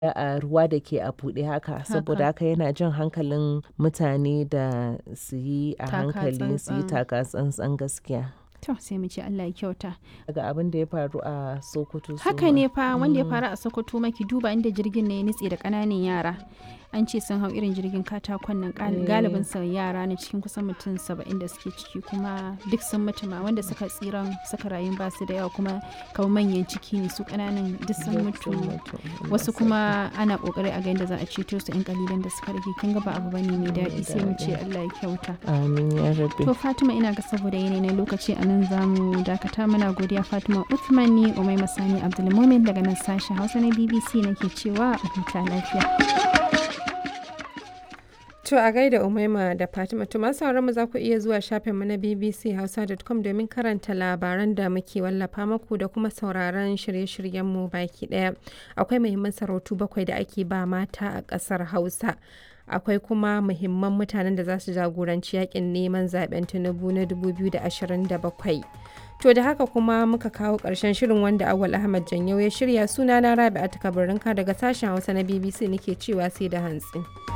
a ruwa da ke a buɗe haka saboda haka yana jan hankalin mutane da su yi a Taka hankali su yi tsantsan. taka tsantsan gaskiya. To sai mu ce Allah ya kyauta. Daga abin da ya faru a Sokoto su Haka ma. ne fa wanda ya faru a Sokoto maki duba inda jirgin ne ya nutse da ƙananan yara. An ce sun hau irin jirgin katakon nan gal- Eh. galibin sa yara ne cikin kusan mutum saba'in da suke ciki kuma duk sun mutu ma wanda suka tsiran suka rayu ba su da yawa kuma kamar manyan ciki ne su ƙananan duk sun Duk mutu. sun mutu. Wasu kuma ana kokari a ga yadda za a ceto su 'yan kalilan da suka rage kin ga ba abu bane mai daɗi sai mu ce Allah ya kyauta. Amin ya rabbi. To Fatima ina ga saboda yanayi na lokaci a nan zamu dakata muna godiya Fatima Uthman ni Umai Masani Abdulmumin daga nan sashen Hausa na BBC nake cewa a huta lafiya. To a gaida Umaima da Fatima to masu sauran mu za ku iya zuwa shafinmu na bbchausa.com domin karanta labaran da muke wallafa muku da kuma sauraron shirye-shiryenmu baki daya. Akwai muhimman sarautu bakwai da ake ba mata a ƙasar Hausa. Akwai kuma muhimman mutanen da za su jagoranci yakin neman zaben Tinubu na 2027. To da haka kuma muka kawo ƙarshen shirin wanda Awal Ahmad Janyau ya shirya sunana Rabi'a Takabarinka daga sashen Hausa na BBC nake cewa sai da hantsi.